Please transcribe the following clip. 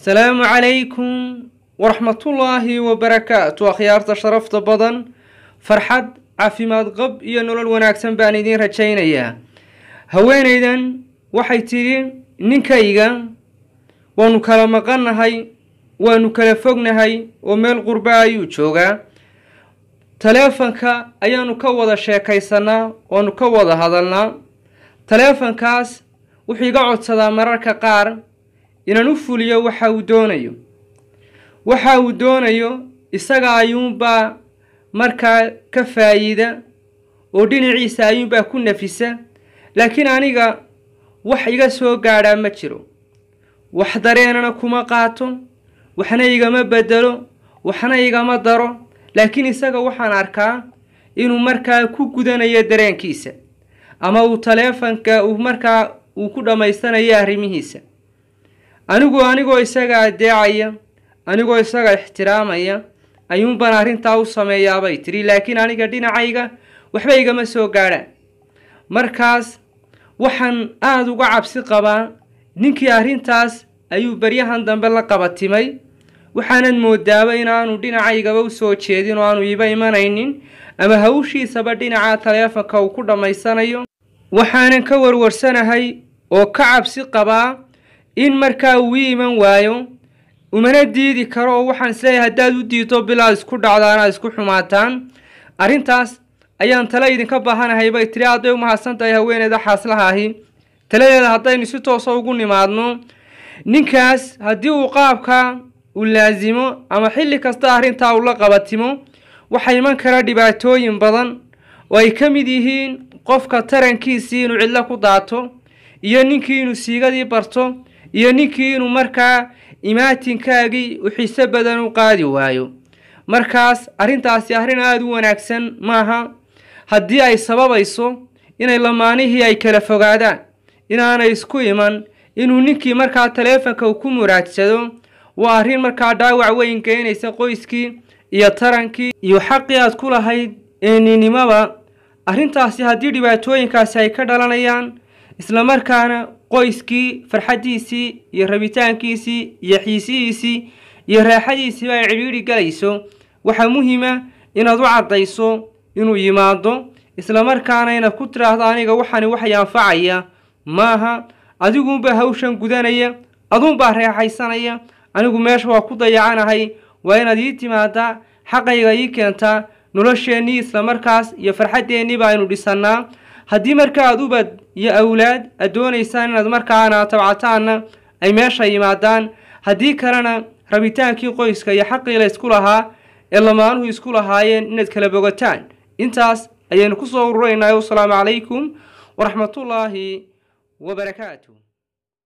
asalaamu calaykum waraxmatullaahi wabarakaatu akhyaarta sharafta badan farxad caafimaad qab iyo nolol wanaagsan baan idiin rajaynayaa haweenaydan waxay tidhi ninkayga waanu kala maqannahay waanu kala fognahay oo meel qurba ayuu joogaa taleefanka ayaanu ka wada sheekaysanaa waanu ka wada hadalnaa taleefankaas wuxuu iga codsadaa mararka qaar inaan u fuliyo waxa uu doonayo waxa uu doonayo isaga ayuunbaa markaa ka faa'iida oo dhinaciisa ayuunbaa ku nafisa laakiin aniga wax iga soo gaadhaa ma jiro wax dareenana kuma qaato waxna igama bedelo waxna igama daro laakiin isaga waxaan arkaa inuu markaa ku gudanayo dareenkiisa ama uu taleefanka uu markaa uu ku dhammaystanayo arrimihiisa anigu anigoo isaga adeecaya anigoo isaga ixtiraamaya ayuunbaan arrintaa u sameeyaabay tidhi laakiin aniga dhinacayga waxba igama soo gaadhaan markaas waxaan aada uga cabsi qabaa ninkii arrintaas ayuu baryahan dambe la qabatimay waxaanad moodaaba inaanu dhinacaygaba u soo jeedin oo aanu iiba imanaynin ama hawshiisaba dhinaca taleefanka uu ku dhammaysanayo waxaanan ka warwarsanahay oo ka cabsi qabaa in markaa uu ii iman waayo umana diidi karo oo waxaan isleeyahay haddaad u diidto bilaad isku dhacdaan aad isku xumaataan arrintaas ayaan tale idinka baahanahay bay tiri aad bay u mahadsan tahay haweeneyda xaaslaha ahi taladeeda haddaynu si toosa ugu nimaadno ninkaas haddii uu qaabka uu laasimo ama xilli kasta arrintaa uu la qabatimo waxaa iman kara dhibaatooyin badan oo ay ka mid yihiin qofka tarankiisii inuu cidlo ku daato iyo ninkii inuu siigadii barto iyo ninkii inuu markaa imaatinkaagii u xiise badan u qaadi waayo markaas arrintaasi arrin aada u wanaagsan maaha haddii ay sababayso inay lamaanihii ay kala fogaadaan inaanay isku iman inuu ninkii markaa taleefanka uu ku muraadsado waa arrin markaa dhaawac weyn geynaysa qoyskii iyo tarankii iyo xaqii aad ku lahayd eeninimaba arrintaasi haddii dhibaatooyinkaasi ay ka dhalanayaan islamarkaana qoyskii farxaddiisii iyo rabitaankiisii iyo xiisihiisii iyo raaxadiisiiba ay cidhiidhi galayso waxaa muhiima inaad u caddayso inuu yimaado islamarkaana inaad ku tiraahdo aniga waxani waxay anfacaya maaha adiguunbaa hawshan gudanaya aduunbaa reexaysanaya anigu meesha waa ku dayacanahay waa inaad ii timaadaa xaqayga ii keentaa nolosheennii islamarkaas iyo farxaddeenii baaynu dhisannaa haddii markaa aad ubad iyo awlaad aad doonaysaan inaad markaana tabcataanna ay meesha yimaadaan haddii kalena rabitaankii qoyska iyo xaqii la isku lahaa ee lamaanuhu isku lahaayeen inaad kala bogataan intaas ayaynu ku soo ururaynaa wasalaamu calaykum waraxmatullaahi wabarakaatu